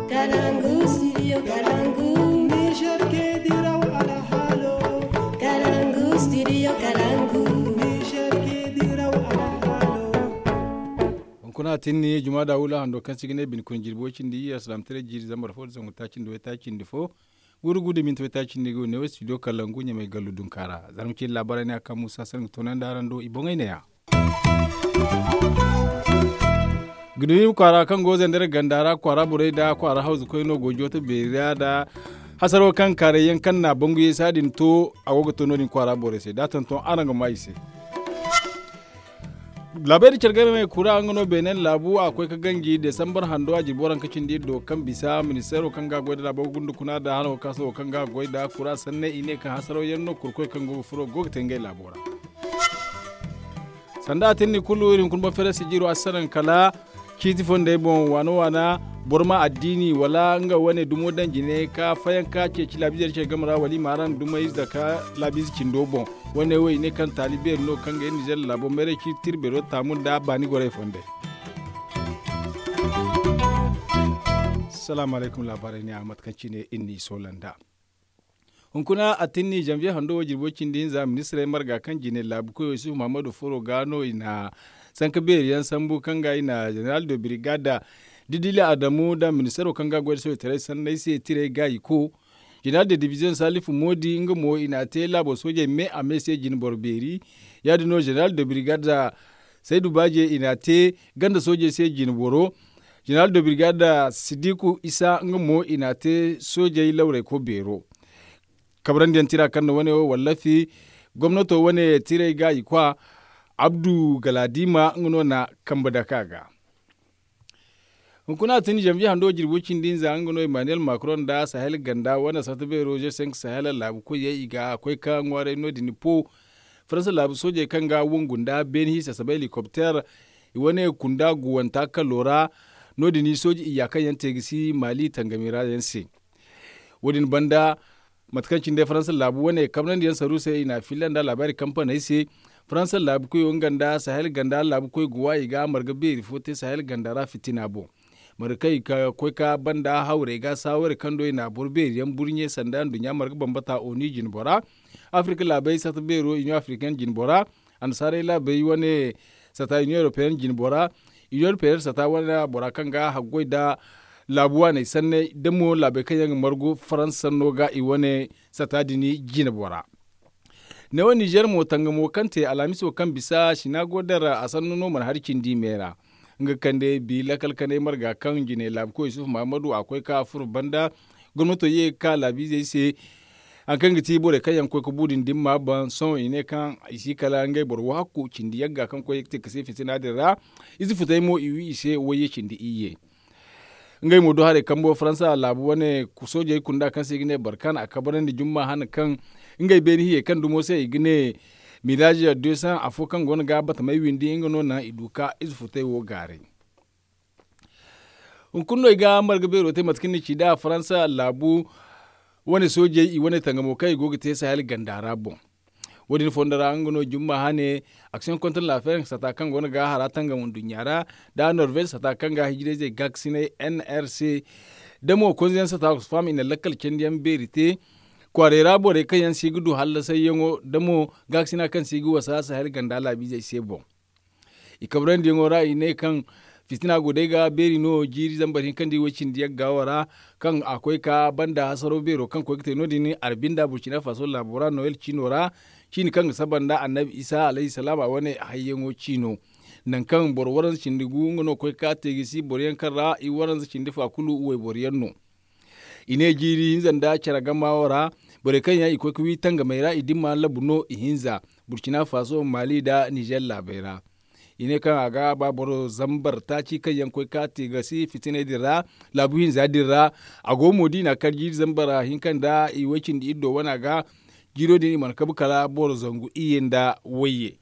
Kalangu, studio Kalangu. Niger ke diraw ala halo Kalangu, studio Kalangu. Niger ke diraw ala halo kuna tinni juma da wula hando kan sigine bin kun jirbo cindi ya salam tere jiri zambar fo zangu ta cindi we ta cindi fo guru gudu min to ta cindi go ne studio kalangu nya mai galu dun kara zamu ci labarai ne akan musa san to nan daran do ibongai ne ya gudu kwara kan go zan dare gandara kwara burai da kwara hausa ko no gojo to beriya da hasaro kan kare yan kan na bangu ye sadin to agogo to no din kwara burai sai datan to aranga mai sai labari cargame mai kura an gano benin labu akwai ka gangi desambar hando a jiboran kacin di do kan bisa ministero kan ga da labar gundu kuna da hana kaso kan ga da kura sanne ine kan hasaro yanno kurkoi kan gogo furo gogo tengai labora sanda tinni kullu irin kun ba fere sijiro asaran kala kiti fonde bon wano wana borma addini wala nga wane dumo danji ne ka fayan ka ce ci labizar ce gamara wali maran duma yi ka labiz kindo bon wane wai ne kan talibe no kan ga nijar labo mere ki tirbe ro tamun da bani gore fonde salamu alaikum labarai ne ahmad kanci ne inni solanda hunkuna a tinni janvier hando jirbo cindin za ministre marga kan jine labu ko yusuf muhammadu foro gano ina sanka yan sambu kanga ina general de brigada didile adamu da ministero kanga gwada so tare sannan sai tire gayi ko general de division salifu modi inga mo ina te labo soje me a mese jin borberi ya dino general de brigada saidu baje ina te ganda soje sai jin boro general de brigada sidiku isa inga mo ina te soje laure ko bero kabran diyan tira kan wani wallafi gwamnato wani tire gayi kwa abdu galadima ngono na kamba da kaga kuna tuni jam'i hando jirbucin din za ngono emmanuel macron da sahel ganda wanda sata bai roger sen sahel labu ko yayi ga akwai ka ngware no dini po faransa labu soje kan ga wungunda ben hisa sabai helicopter wani kunda guwanta ka lora no dini soji iyakan yan tegisi mali tangamira yanse wadin banda matkancin da faransa labu wani kamnan yan saru sai ina filan da labari kamfani sai faransa labu koy nganda sahel ganda labu koy guwa iga marga be fote sahel ganda ra fitina bo markai ka koy ka banda haure ga sawar kando ina burbe yan burnye sanda dunya marga bambata oni jin bora afrika labai sata bero union african jin bora an sare labai wane sata union european jin bora union european sata wana bora kanga hagoi da labuwa ne sanne demo labe kayan margo faransa noga iwane sata dini jin bora ne wa niger mo tanga mo kante alamiso kan bisa shina godara a sannu noman harkin dimera nga kande bi lakal kane marga kan jine lab ko yusuf muhammadu akwai ka fur banda gwamnato ye ka labi zai se an kan giti bore kayan ko budin dimma ban son ine kan isi kala ngai bor wa ku cindi yagga kan ko yekte kase fitina dira izi futai mo iwi ise woye cindi iye ngai mo do hare kambo faransa labu wane ku soje kunda kan sigine barkan a kabaran da jumma hana kan ngai beni hiye kan dumo sai igine milaji ya 200 afo kan gon ga bata mai windi inga no na iduka izfute wo gare un kunno iga marga bero te matkin ci da faransa labu wani soje i wani tangamo kai gogi te sahel gandara bon wadin fondara an gono jumma hane action contre la faim sata kan gon ga haratan ga mun dunyara da norvege sata kan ga hijire je gaksine nrc damo konzen sata fam ina lakal kendiyan berite kwarera bore kan yan sigi du halla sai yango damo gaksina kan sigi wasa sahel ganda labi zai se bon ikabran di ngora ine kan fitina gode ga beri no jiri zambarin kan di wacin diya gawara kan akwai ka banda hasaro bero kan ko kite no dini arbinda burkina faso labora noel chinora shine kan sabanda annabi isa alayhi salam a wani hayyango chino nan kan borwaran cindigu ngono koy ka tegisi boryan kan ra i waran cindi fa kulu uwe boryan no ine jiri hinzanda cara gamawara bore kan ya iko kwi tanga mai ra idin ma labuno ihinza burkina faso mali da niger labera ine kan aga ba boro zambar ta ci kan yankoi ka te ga si fitine dira labu hinza dira ago modi na karji zambara hinkan da iwakin di iddo wana ga jiro din man kabu kala boro zangu iyen da waye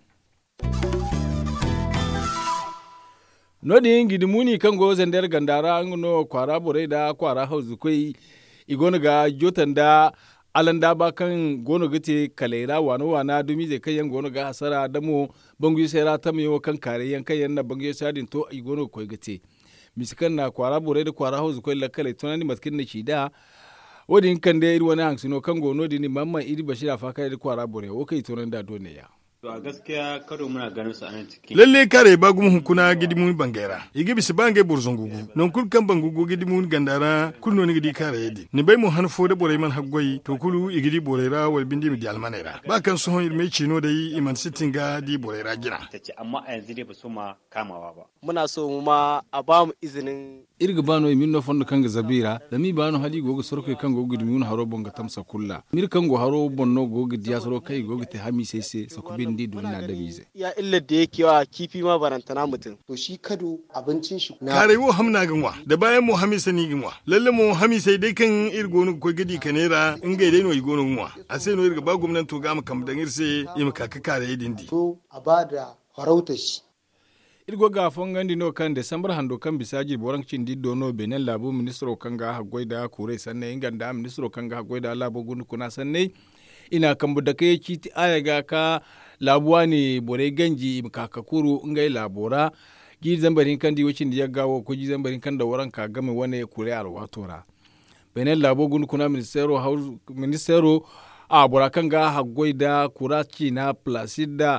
nodi ngidi muni kan go zender gandara ngono kwara bore da kwara hauzu koi igona ga jotan da alan da ba kan gono gate kalera wano wana dumi zai kayan gono ga hasara da mo bangu sera ta mai kan kare yan kayan na bangu sadin to i gono koi gate miskan na kwara bore da kwara hauzu ko lakale tunani matkin na da wodi kan da iri wani hangsino kan gono dini mamman iri bashira fa kai da kwara bore o kai tunan da dole ya To a gaskiya karo muna ganin su a nan cikin. lalle kare ba gumu hunkuna gidimun bangera igi bisi bange burzungugu non kul kan bangugu gidimun gandara kulno ni gidi kare yedi ni bai mu han fode bore man haggoi to kulu igidi borera wal bindi mi di almanera ba kan so hon irme chino dai iman sitinga di borera gina Ta ce amma a yanzu dai ba su ma kamawa ba. muna so mu ma a ba mu izinin irga bano min no fondo kanga zabira da mi bano hali gogo sorko kan gogo dum mun haro bonga tamsa kulla mir kango haro bonno gogo diya soro kai gogo te hami sese sakubin di dun na da bize ya illar da yake wa kifi ma barantana mutum to shi kado abincin shi na kare wo hamna ganwa da bayan mu hamisa ni ganwa lalle mu hamisa dai kan irgonu ko gidi kanera in ga dai no igonu ganwa a sai no irga ba gwamnati to ga mu kam dan irse im kaka kare yedin di so a ba da farautar shi irgo ga fongandi no kan desambar hando kan bisaji borancin di dono benen labu ministro kan ga hagoida kure sanne inganda ministro kan ga hagoida labo gun kuna sanne ina kan da kai kiti aya ga ka labuwa ne bore ganji kakakuru ngai labora gi zambarin kan di wacin da ya gawo ko gi zambarin kan da waran ka game wane kure alwatora benen labo gun kuna ministero haus ministero a bora kan ga hagoida kuraci na placida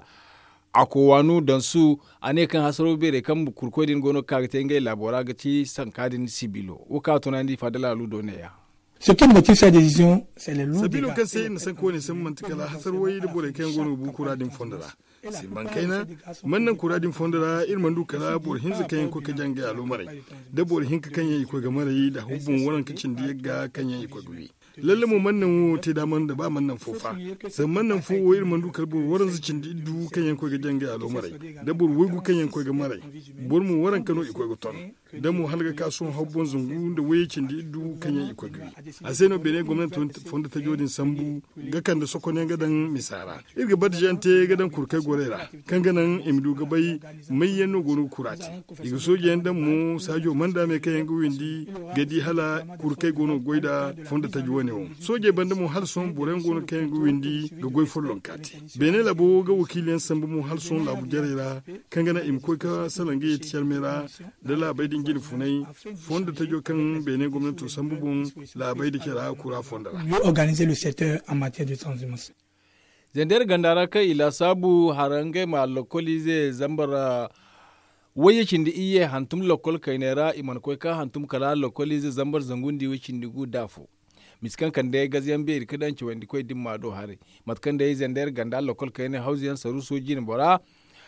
a kowanu don su a ne kan hasaro bere kan kurkodin gono kagate ngai labora ga ci sankadin sibilo wuka tunandi fadala ludo ne ya Ce qui motive sa décision, c'est les lourds sabilo dégâts. kan sai na san ko ne san mantikala hasar wai da bore kan gono bu kuradin fondara sai ban kaina mannan kuradin fondara irman du kala bor hinza kan ko ka janga alo marai da bor hinka kan yi ko ga marai da hubbun waran kacin da yagga kan yi ko guri lalle mu mannan wo te da man da ba mannan fofa sai mannan fo wo irman du kala bor waran zucin da du kan yi ko ga janga alo marai da bor wegu kan yi ko ga marai bor mu waran kano iko ga ton da mu halga kasuwan hubbun zungu da wayecin da du kan yi iko guri a sai no bene gwamnati fonda ta jodin sambu ga kan da sokone gadan misara irga bad jante gadan kurkai gorera kan ganan imdu gabai mai yanno gonu kurati iga soje yanda mu sajo manda me kayan windi gadi hala kurkai gono goida fonda ta juwane wo soje banda mu hal son buren gono kayan windi ga goy follon kati bene labo ga wakiliyan sambu mu hal son labu jarera kan gana im ko ka salange ya tiyar mera da labai din gini funai fonda ta jo kan bene gwamnati sambu bun labai da kira kura fondara Mieux organiser le secteur en matière de transhumance. zender gandara kai ila sabu harange ma lokoli zai zambara wayacin da iye hantum lokol kainera iman koi ka hantum kala lokoli zai zambar zangundi wacin digu dafo miskan kan da ya gaziyan bai kadan ci wandi koi dimma do hare matkan da ya zender ganda lokol kaine hausiyan saru soji ne bora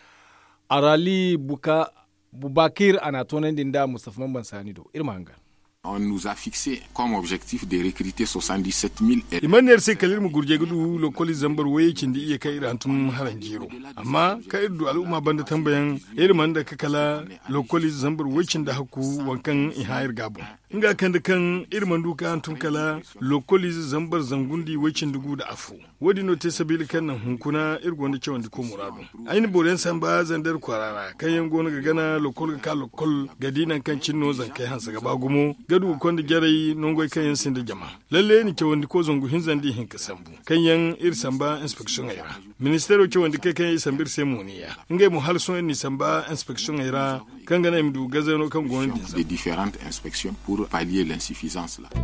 arali buka bubakir ana tonan dinda mustafa mamban sanido irma hangar On nous a fixé comme objectif de recruter 77 000 élèves. imaniyar sai kalir mu gurje gudu lokoli zambar waye kin da iya kai iran tun haran jiro amma ka irdu al'umma banda tambayan irin da ka kala lokoli zambar wacin da haku wankan ihayar gabon inga kan da kan irin duka an tun kala lokoli zambar zangundi wacin dugu da afu wadi no te sabili kan nan hunkuna irgo da cewa ko muradu aini boren san ba zandar kwarara kan yan gona ga gana lokol ga ka lokol gadinan kan cinno zan kai hansa gaba gumo gadu kon da gyarai nongoi kan yan sin da jama lalle ni ke wanda ko zongu hin zandi hin kasambu kan yan ir samba inspection ayra ministero ke wanda kai kan yi sambir sai muniya ngai mu hal son ni samba inspection ayra kan gana mi du gazano kan gonin din des différentes inspections pour pallier l'insuffisance là.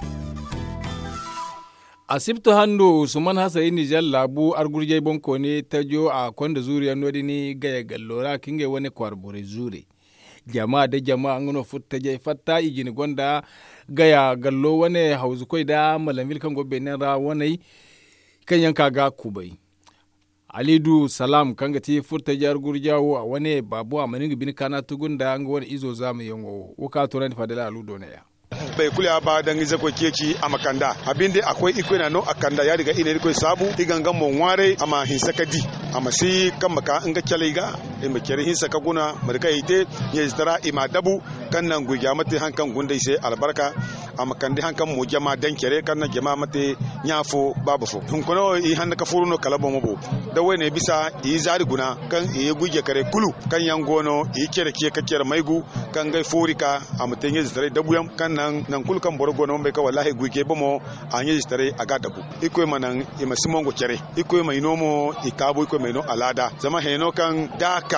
asibiti hando usman hasayi nijar labu argurje bonko ne ta jo a kwanda zuriya nodi ni gaya gallora kinge wani kwarbore zure jama'a da jama'a an gano futta je fatta igini gwanda gaya gallo wani hauzu koi da malamil kan gobe ne ra wani kan yanka ga kubai alidu salam kan ga ti futta jar gurjawo a wani babu a manin bin kana tugun da an ga wani izo zamu yango wuka turan fadala aludo ne ya bai kula ba dan gizo ko keci a makanda abin da akwai iko na no akanda ya riga ina ko sabu iganga mon ware ama hinsa kadi ama si kan maka in ga kyale ga in ba kyare hinsa ka guna marka ite ya zitara ima dabu kan nan gugya mate hankan gunda sai albarka ama kan di hankan mu jama dan kyare kan nan jama mate nyafo babu fo hun kono i handa ka furu no kala bomo bo da wai ne bisa i zari guna kan i gugya kare kulu kan yan gono i kere kiye ka kere maigu kan gai forika ama tenye zitara dabu yam kan nan nan kul kan boro non be ka wallahi guike bomo anye stare aga dabu iko ma nan ima simongo kere iko ma inomo ikabo iko ma ino alada zama heno kan daka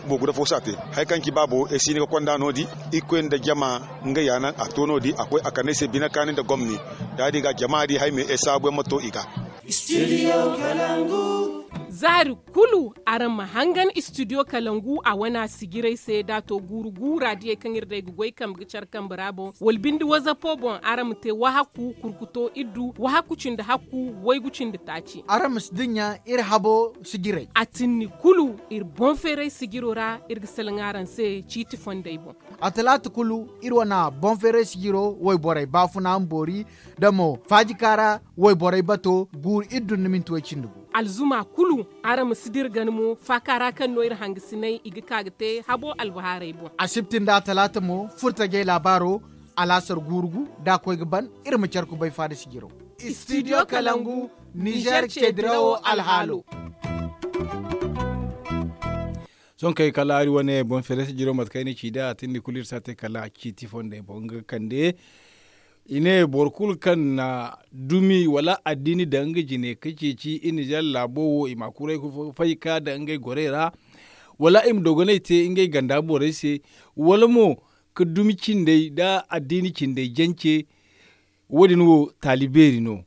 bo guda fo sate hay kanki babo e sini ko konda nodi iko da jama nga yana a to nodi akwai akane se bina kanin da gwamni da diga jama'a di hay me e sabo mato iga Studio Kalangu. zari kulu aran mahangan studio kalangu a wana sigirai sai dato guru gura die kan irde gugoi kam gicar kan brabo wal bindi waza pobon aram te wahaku kurkuto iddu wahaku cinda haku wai gucin da taci aram dinya ir habo sigirai atinni kulu ir bon fere sigirora ir gisalangaran se chiti fondai bon atalata kulu ir wana bon fere sigiro wai borai bafuna ambori damo fajikara wai borai bato gur iddu nimin tuwa cindugu alzuma kulu ara musidir ganmu fakara kan noir hangisinai igi kagte habo albaharai bo a siftin da talata mo furta ge labaro alasar gurgu da koi gaban irin ku bai fada sigiro studio kalangu niger cedrawo alhalo son kai kala ari wane bon fere sigiro mat kai ni cida tindi kulir sate kala kiti fonde bonga kande ine borkul kan na dumi wala addini da nga jine kake ci ini jan labowo ima kurai ku faika da ngai gorera wala im dogonai te ingai ganda bore se wala mo ka dumi cindai da addini cindai janke wadin wo taliberi no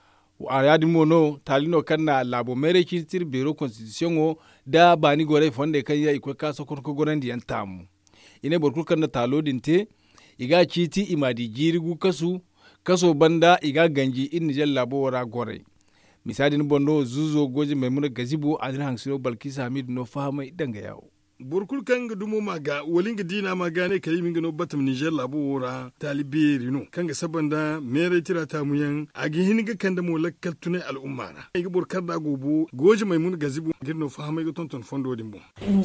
a yadi mo no talino kan na labo mere tir bero constitution o da bani gore fonde kan ya ikwe kaso kon ko gorandi yan tamu ine borkul kan na talodin te iga citi imadi jirigu kasu kaso banda iga ganji in jal labo wara gore misali ni bondo zuzo goji maimuna gazibo adin hangsiro balkisa hamid no fahama idanga yawo burkul kan ga dumo maga walin ga dina maga ne kalimin ga no batam niger labo wora taliberi no kan ga sabanda mere tira ta muyan a ga hin ga kan da mo lakkal tunai al'umma na ai ga burkar da gobo goji maimuna gazibo girno fahama ga tonton fondo dimbo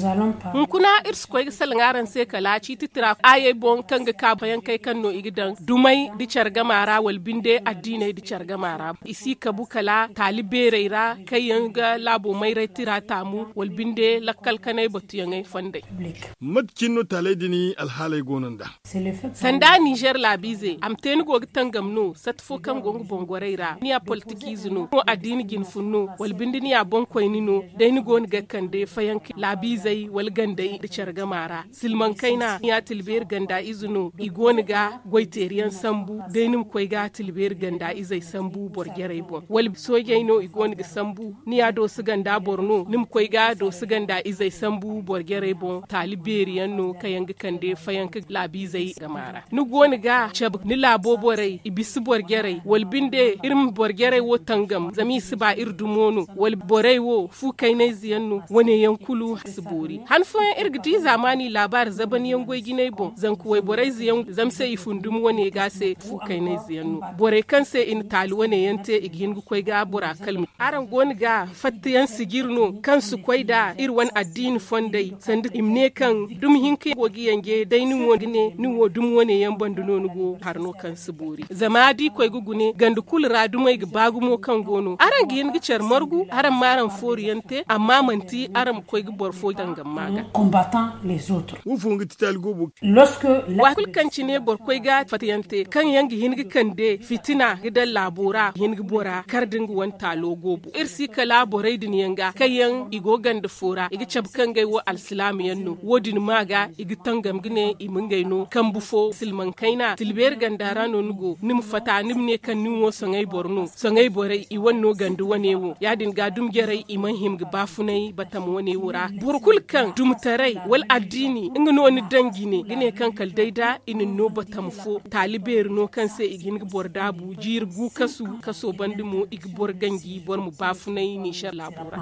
kuna irs koy salngaran se kala ci titira aye bon kan ga ka bayan kai kan no igidan dumai di charga mara wal binde addine di charga mara isi kabu kala talibere ra kai yanga labo mai retira tamu wal binde lakkal kanai batu yangai fande matkin no talai dini alhalai gonan da sanda niger labize am teni go tangam no satfo kan gongu bongoreira ni a politiki zuno ko addini gin funno wal binde ni a bon koyni no dai ni gon ga kande fayanki labizai wal gandai da charga mara silman kaina ya tilber ganda izuno igoni ga goiteriyan sambu dai nim koy ga tilber ganda izai sambu borgere bon wal soje no igoni ga sambu ni ya do su ganda borno nim koy ga do su ganda izai sambu borgere bon taliberiyan no kayangi kande fayanki labizai ga mara ni goni ga chab ni labo borai ibisi borgere wal binde irin borgere wo tangam zami su ba irdumono wal borai wo fu kainai ziyanno wane yankulu sibori han fa irgidi zamani labar zaban yangoy ginai bon zan kuwai borai ziyan zamse ifundum wane ga se fu kainai ziyanno borai kanse in tali wane yante igin koy ga bora kalmi aran goni ga fattiyan sigirno kansu koy da irwan addini fondai sandi imne kan dum hinke gogi yange dai ni wogine ni wo dum wane yan banduno nugo harno kan sibori zama di koy gugune gandu kulra dumai ga bagumo kan gono aran gin gicar margu aran maran foriyante amma manti aram koy bor fo dangam maga combattant les autres wufu ngi tital gobo lorsque wa kul kanci ne bor koy ga fatiyante kan yangi hingi kande fitina gidan labora hingi bora kardin wan talo gobo irsi kala borai din yanga kayan igo ganda fora igi chab kan gai wo alsilamiyan no wodin maga igi tangam gine imingai no kan bufo silman kaina tilber gandara no nugo nim fata nim ne kan nim wo songai borno songai borai i wanno gandu wane wo yadin ga dum gerai iman himgi bafunai batam wane wura burkul kan dum tarai wal addini inga no ni dangi ne gine kan kal daida inin no batam fo taliber no kan se igin gi borda bu jir gu kasu kaso bandi mo ig bor gangi bor mu bafunai ni sha labura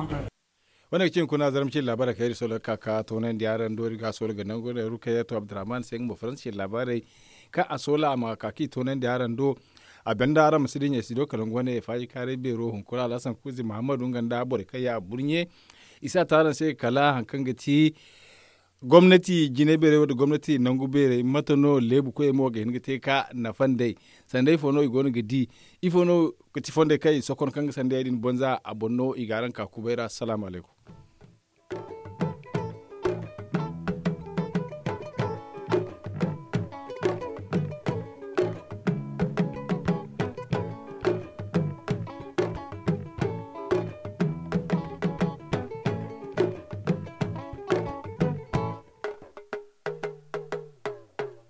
wani cin kuna zaramcin labarai kai sola kaka to nan da yaran dori ga sola ga nan gore ruka ya to abdurrahman sai mu faransa labarai ka a sola ma kaki to nan da yaran do a benda ara musidin ya sido kalan gwane ya faji kare be rohun kula lasan kuzi muhammadu ganda bore kai ya burnye isa taran sai kala hankan gati gwamnati jine bere da gwamnati nangu bere matano lebu ko emo ga hinga te ka na fande sandai fono igonu gidi ifono kati fonde kai sokon kanga sandai din bonza abonno igaran ka kubera assalamu alaikum